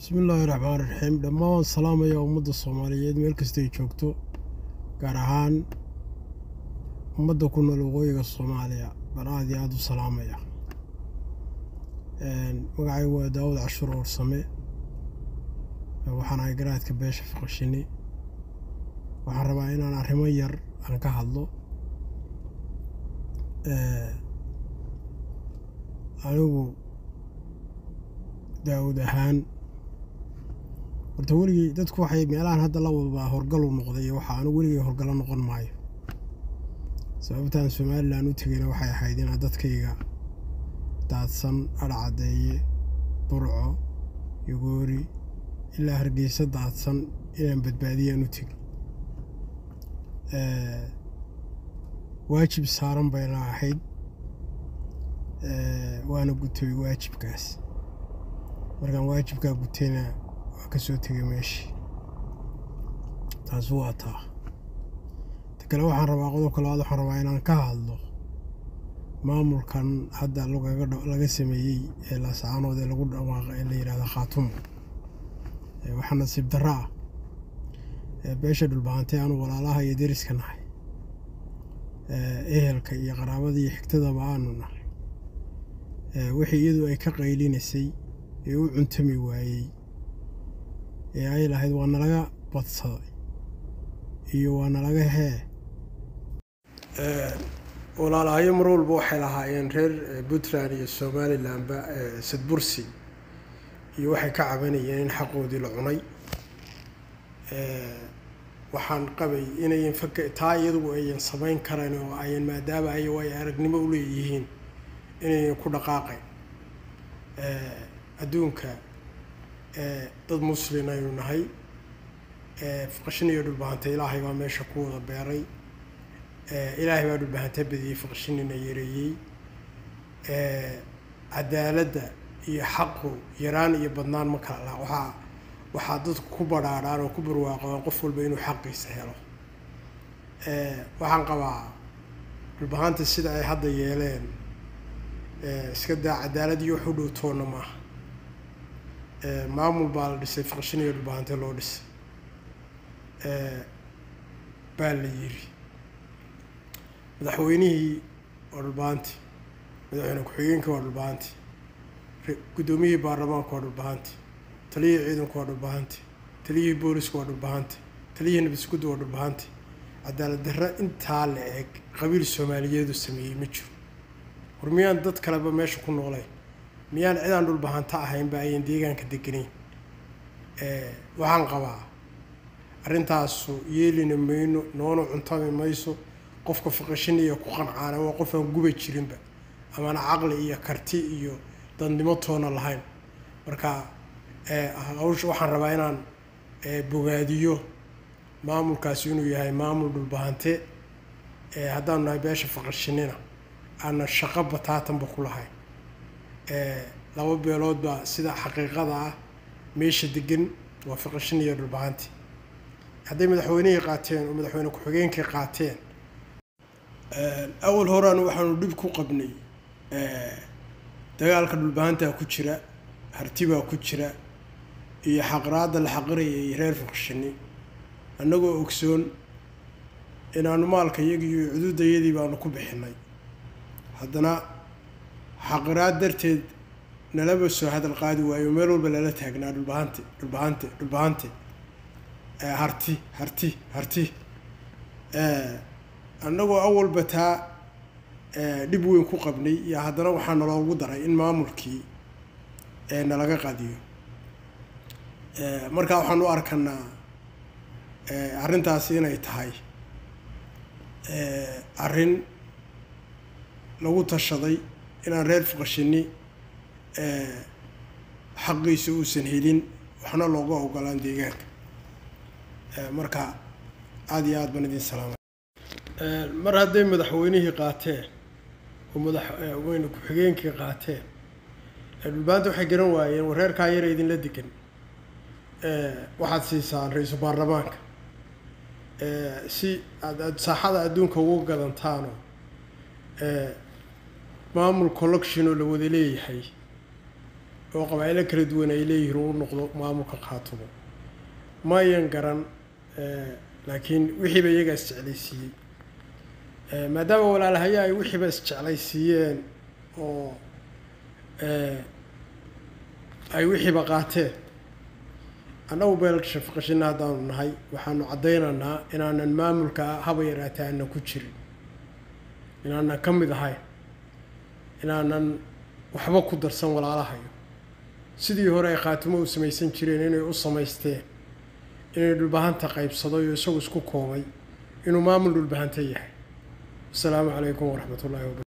bismi illaahi raxmaan raxiim dhammaan waan salaamaya ummadda soomaaliyeed meel kasta ay joogto gaar ahaan ummadda ku nool waqooyiga soomaaliya baan aada iyo aada u salaamaya magacaygu waa daawud cashuur oorsame waxaan ahay garaadka beesha faqashini waxaan rabaa inaan arrimo yar aan ka hadlo anigu daawud ahaan horta weligey dadku waxay meelahan hadda la wadbaa horgalu noqday waxa anigu weligey horgalo noqon maayo sababtaan somalilan u tegayna waxay ahayd inaa dadkayga daadsan adhacaddeeye burco yogoori ilaa hargeysa daadsan inaan badbaadiyaan u tegi waajib saaran bayna ahayd waana gutay waajibkaas markaan waajibkaa gutayna waa ka soo tegay meeshii taasi waa taa ta kale waxaan rabaa qodobka labaad waxaan rabaa inaan ka hadlo maamulkan hadda laga sameeyey ee laascaanood ee lagu dhawaaqo ee la yidhahdo khaatumo waxaa nasiib darro ah beesha dhulbahantay aanu walaalaha iyo deriska nahay ehelka iyo qaraabada iyo xigtadaba aanu nahay wixii iyadu ay ka qaylinaysay ee u cuntami waayey ee ay lahayd waa nalaga badsaday iyo waa nalaga hee walaalahayo mar walba waxay lahaayeen reer puntland iyo somalilanba sadbursi iyo waxay ka cabanayeen in xaqoodii la cunay waxaan qabay inayan faka taa iyadugu ayan samayn karayn oo ayan maadaama ay ay aragnimo u leeyihiin inayan ku dhaqaaqayn adduunka dad muslin aynu nahay faqashin iyo dhulbahanta ilaahay baa meesha ku wada beeray ilaahay baa dhulbahanta badiyey faqashinina yareeyey cadaaladda iyo xaqu yaraan iyo badnaan ma kala laha waxaa waxaa dadku ku badhaadhaan oo ku barwaaqoaan qof walba inuu xaqiisa helo waxaan qabaa dhulbahanta sida ay hadda yeeleen iska daa cadaalad iyo wax u dhow toonna maaha maamul baa la dhisay faqshin iyo dhulbahante loo dhisay baa la yiri madaxweynihii waa dhulbahanti madaxweyne ku-xigeenkii waa dhulbahanti guddoomiyihii baarlamaanku waa dhulbahanti taliyihii ciidanku waa dhulbahanti taliyihii boolisku waa dhulbahanti taliyihii nabadisguddu waa dhulbahanti cadaalad darro intaa la eg qabiil soomaaliyeedu sameeyey ma jiro war miyaan dad kaleba meesha ku noolayn miyaan cidaan dhulbahanta ahaynba ayan deegaanka deganayn waxaan qabaa arrintaasu yeelina mayno noona cuntami mayso qofka faqashin iyo ku qancaana waa qof aan guba jirinba amana caqli iyo karti iyo dadnimo toona lahayn marka hawsha waxaan rabaa inaan bogaadiyo maamulkaasi inuu yahay maamul dhulbahante haddaanu nahay beesha faqashinina aanan shaqo bataatanba ku lahayn laba beelood baa sida xaqiiqada ah meesha degan waa faqashin iyo dhulbahanti hadday madaxweynihii qaateen oo madaxweyne ku-xigeenkii qaateen awal horean waxaanu dhib ku qabnay dagaalka dhulbahantaa ku jira hartibaa ku jira iyo xaqraadda la xaqiraya iyo reer faqshini annagoo ogsoon inaanu maalka iyagii iyo cuduudayadii baanu ku bixinay haddana xaqiraad darteed nalaba soo hadal qaadi waayo meel walba lala taagnaa dhulbahante dhulbahante dhulbahante harti harti harti annagoo awalba taa dhib weyn ku qabnay iyo haddana waxaa naloogu daray in maamulkii nalaga qadiyo markaa waxaan u arkanaa arrintaasi inay tahay arrin lagu tashaday inaan reer fuqashini xaqiisa uusan helin waxna looga ogolaan deegaanka marka aada iyo aada baan idin salaamay mar hadday madaxweynihii qaateen oo madaxweyne ku-xigeenkii qaateen dhulbaanta waxay garan waayeen wareerkaa yara idinla degan waxaad siisaan ra-iisul baarlamaanka si aad saaxada adduunka ugu gadantaano maamul collection oo la wada leeyahay oo qabaa'ilo kala duwan ay leeyihiin uu noqdo maamulka khaatumo ma ayan garan laakiin wixiiba iyagaa isjeclaysiiyey maadaama walaalahaya ay wixiiba isjeclaysiiyeen oo ay wixiiba qaateen annagu beelka faqashina haddaanu nahay waxaanu caddaynaynaa inaanan maamulka haba yaraatee aanan ku jirin inaanan ka mid ahayn inaanan waxba ku darsan walaalahayo sidii hore ay khaatimo u samaysan jireen inay u samaysteen inay dhulbahanta qaybsado iyo isagu isku koobay inuu maamul dhulbahanta yahay asalaamu calaykum waraxmat ullahi wabara